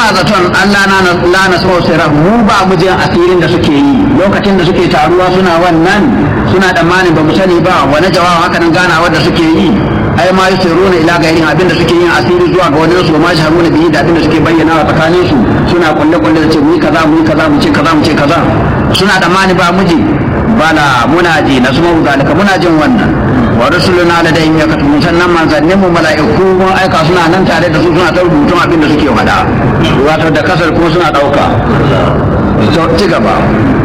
suna zaton Allah na la na so sirra mu ba mu jin asirin da suke yi lokacin da suke taruwa suna wannan suna tsammanin ba mu sani ba wani jawabi haka nan ganawa da suke yi ai ma yusiruna ila gairin abin da suke yin asiri zuwa ga wani su ma shaharuna bihi da abin da suke bayyana a tsakanin su suna kulle kulle da ce mu yi kaza mu yi kaza mu ce kaza mu ce kaza suna tsammani ba mu ji bala muna ji na suma zalika muna jin wannan wa rusuluna da dai ya katu sannan manzannin mu mala'iku mun aika suna nan tare da su suna ta rubutun abin da suke faɗa wato da kasar kuma suna ɗauka ci gaba